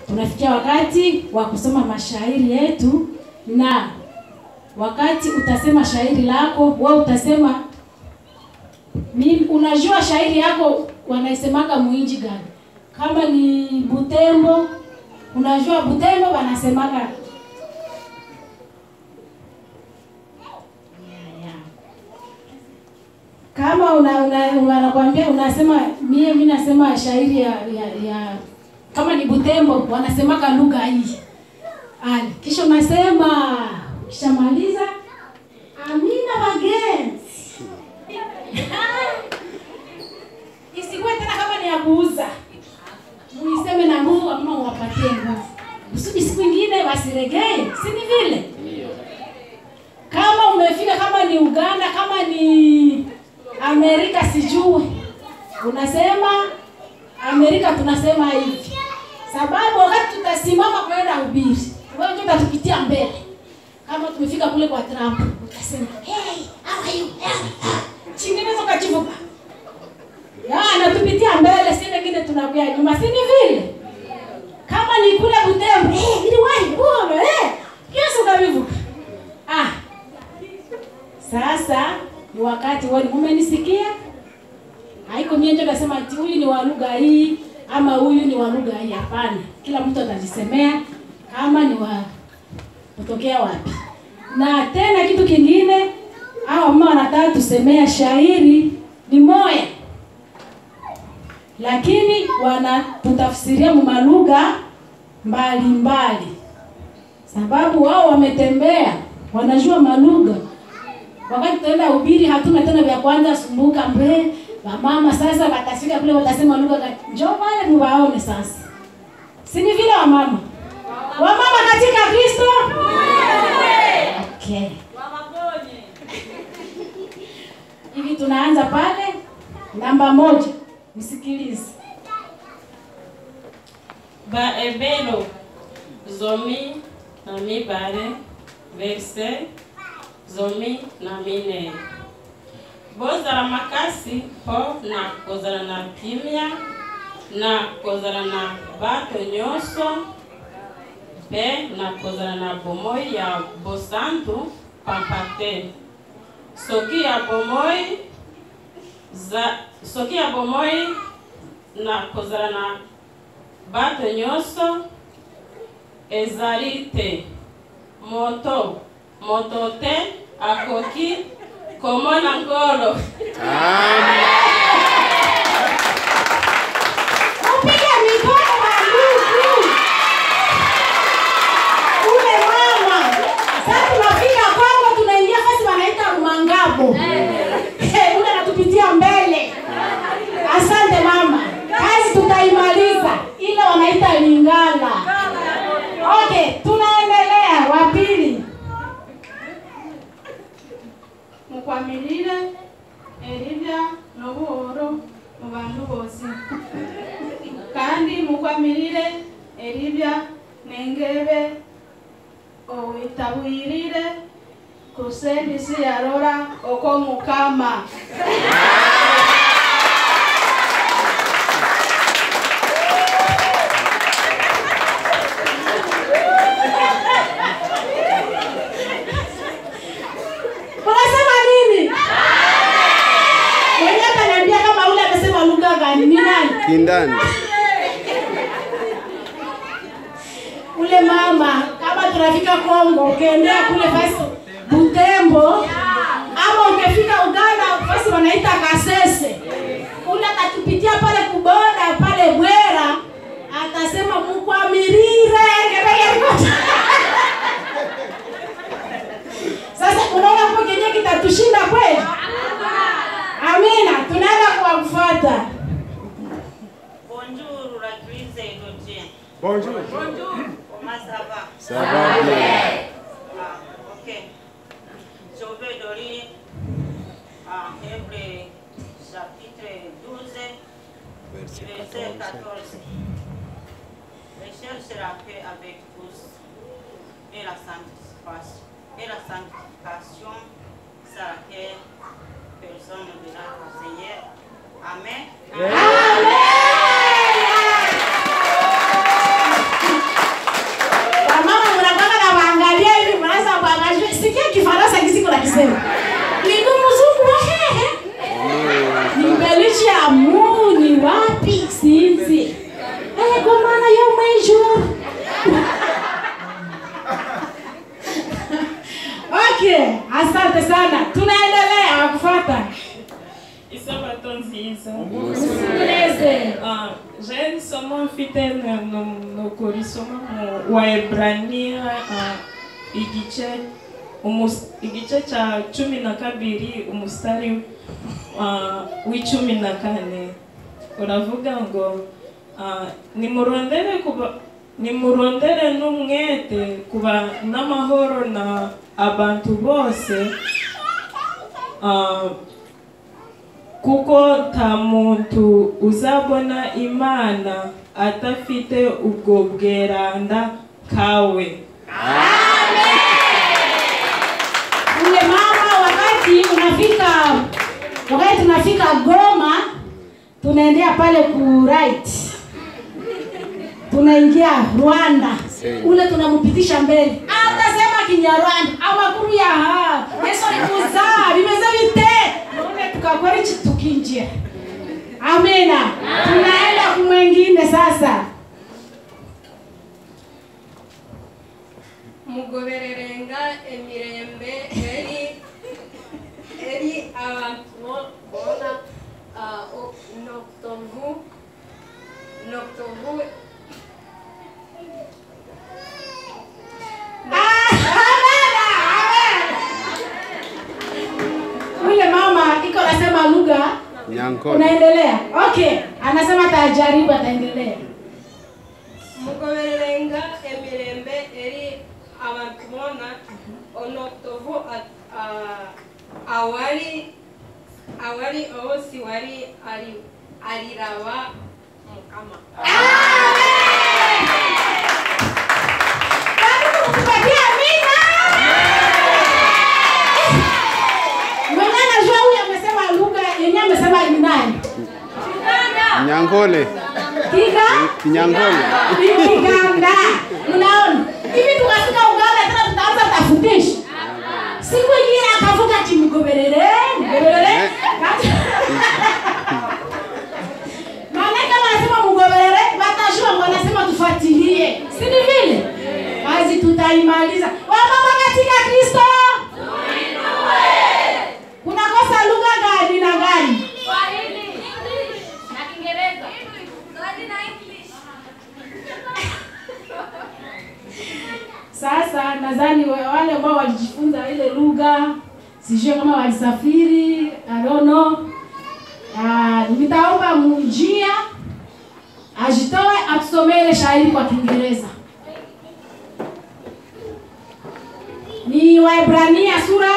tunafikia wakati wa kusoma mashairi yetu, na wakati utasema shairi lako, wewe utasema mimi, unajua shairi yako wanaisemaga muinji gani? Kama ni Butembo, unajua Butembo wanasemaga kama una, una, wanakwambia unasema mie mi nasema shairi ya, ya, ya kama ni Butembo wanasemaga lugha hii ali, kisha unasema kishamaliza amina wagenzi isikuwe tena kama ni ya kuuza, muiseme na nguvu ama uwapatie nguvu kusudi siku ingine wasiregee, si ni vile? Kama umefika kama ni Uganda, kama ni Amerika, sijui unasema Amerika, tunasema hivi sababu wakati tutasimama kwenda ubiri, wewe ndio utatupitia mbele. Kama tumefika kule kwa Trump, utasema hey, how are you? Chinginezo kachivuka ya anatupitia mbele, si wengine tunakuya nyuma, si ni vile? Kama ni kule Butembo, eh, ili wahi uone eh, kiasi ukavivuka. Ah, sasa ni wakati wewe umenisikia? Haiko mimi ndio nasema ati huyu ni wa lugha hii ama huyu ni wa lugha hii. Hapana, kila mtu atajisemea kama ni wa kutokea wapi. Na tena kitu kingine, hao mama wanataka tusemea shairi ni moya, lakini wanatutafsiria malugha mbalimbali, sababu wao wametembea, wanajua malugha wakati tutaenda ubiri hatuna tena vya kwanza sumbuka mbe wamama sasa watafika kule watasema lugha gani njoo wale muwaone sasa si ni vile wamama wamama katika kristo okay hivi tunaanza pale namba moja msikilize baebelo zomi na mibale verse zomi na mine bozala makasi mpo na kozala na kimia na kozala na bato nyonso mpe na kozala na bomoi ya bosantu pamba te soki ya bomoi za, soki ya bomoi na kozala na bato nyonso ezali te moto moto te akoki komona ngolo Upige mikono maluku. Ule mama. Sasa tunafika Kongo tunaingia fasi wanaita Rumangabo. Eh, ule anatupitia mbele. Asante mama. Kazi tutaimaliza. Ile wanaita Lingala. Okay, tunaendelea wa pili. mukwamirire eribya n'obuhoro mu bantu bose kandi mukwamirire eribya n'engebe owitabwirire kusendisi yarora oko mukama Unasema nini? Mwenye ataniambia kama ule amesema lugha gani? Ni nani? Kindani. ule mama kama tunafika Kongo, ukiendea kule fasi Butembo ama ukifika Uganda fasi wanaita Kasese, ule atatupitia pale kuboda pale Bwera, atasema mukwamirire ngebege Sasa unaona hapo kenye kitatushinda kweli? Amina, tunaenda kuwafuata. Bonjour, la cuisse est Gauthier. Bonjour. Comment ça va Ça va bien. Ah, ok. Je vais donner en Hébreu chapitre 12, verset 14. Recherche la paix avec tous et la sanctification, et la sanctification sans laquelle personne ne verra le Seigneur. Amen. isomo mfite no- no- nokurisoma mu waebrania ah, igice umus- igice cha cumi na kabiri umustari ah, w'icumi na kane uravuga ngo ah, nimurondere kuba nimurondere n'umwete kuba n'amahoro na abantu bose ah, kuko nta muntu uzabona imana adafite ubwo bweranda kawe Ule mama wakati unafika wakati tunafika Goma tunaendea pale ku right. Tunaingia Rwanda. Ule tunampitisha mbele. Atasema Kinyarwanda amakuru ya ha. Yesu alikuza bimeze bite? None tukakora iki tukinjia. Amina. Tunaenda kumwengine sasa. mugobererenga emirembe eri eri abantu bo- bona ah, o- noktovu noktovu Ule mama iko nasema lugha Nyankole. unaendelea. Okay, anasema atajaribu ataendelea. mugobererenga emirembe eri abantu bona onoktovu a- a- awari awari owosi wari ari ariraba mukama Tupatie amina. Mwenye anajua huyu amesema lugha yenyewe amesema ni nani? Nyankole. Kiga? Kinyangole. Ni Kiganda. Mnaona? Hivi tukafika Uganda tena tutaanza tafundisha. Siku ingine akavuka kimgoberere, mgoberere. Maana kama anasema mgoberere, watajua wanasema tufuatilie. Si ni vile? Kazi tutaimaliza. Wamama katika Kristo. Kunakosa lugha gani na gani? Sasa nadhani wa- wale ambao walijifunza ile lugha, sijui kama walisafiri, I don't know. Ah, nitaomba mjia ajitoe atusomee ile shairi kwa Kiingereza. Ni Waebrania sura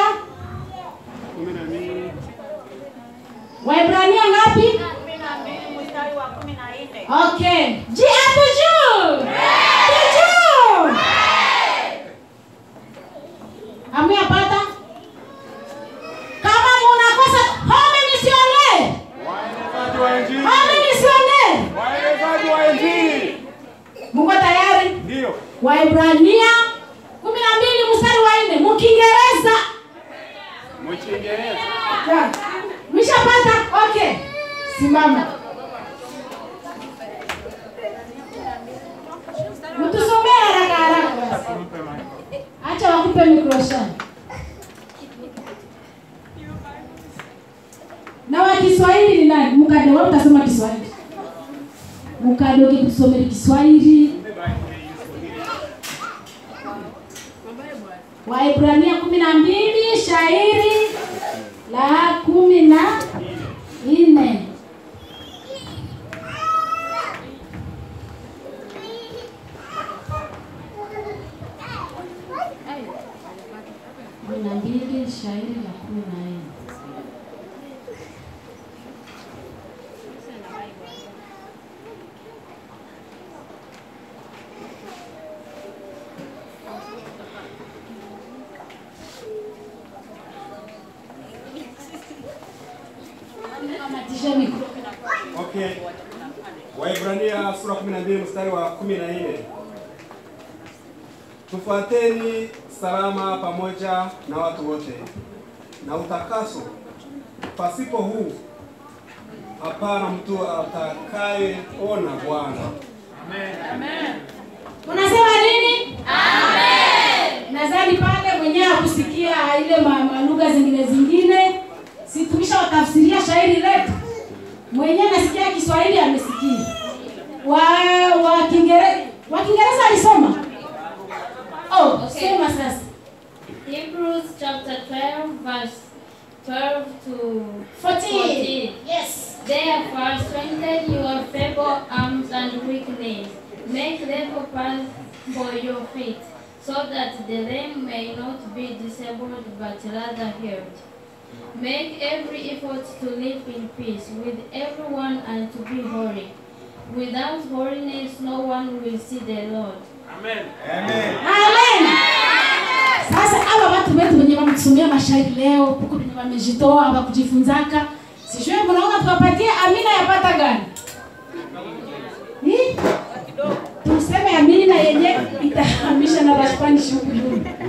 Waebrania ngapi? kumi na mbili mstari wa kumi na nne Okay. Ji hapo juu. Juu. Hamjapata? Kama munakosa home misionere. Waenezaji wa Injili. Home misionere. Waenezaji wa Injili. Muko tayari? Ndio. Waebrania 12 mstari wa 4 mu Kiingereza. Mchingereza. Ja. Mshapata? Okay. Simama. Mtusomee haraka haraka basi. Acha wakupe microphone. Na wa Kiswahili ni nani? Mkade wewe utasema Kiswahili. Mkade ukitusomea Kiswahili. Waebrania kumi na mbili shairi la kumi na nne. kumi na mbili shairi la kumi na nne. Kamatisha mikro. Okay. Waibrania sura 12 mstari wa 14. Tufuateni salama pamoja na watu wote na utakaso. Pasipo huu hapana mtu atakayeona Bwana. Unasema nini? Amen. Nadhani pale mwenyewe hakusikia ile ma- malugha zingine zingine, si tumesha watafsiria shairi letu. Mwenyewe nasikia Kiswahili amesikia. wa wa Kiingereza wa Kiingereza alisoma. Oh, Okay. soma sasa. Hebrews chapter 12, verse 12 to 14. Yes. Therefore, strengthen your feeble arms and weak knees. Make level paths for your feet, so that the lame may not be disabled but rather healed. Make every effort to live in peace with everyone and to be holy. Without holiness, no one will see the Lord. Amen. Amen. Sasa hawa watu wetu wenye wametusomea mashairi leo, huko wenye wamejitoa hapa kujifunzaka. Sijui mnaona tuwapatie amina yapata gani? Ni? Tuseme amina yenye itahamisha na Spanish huku nyuma.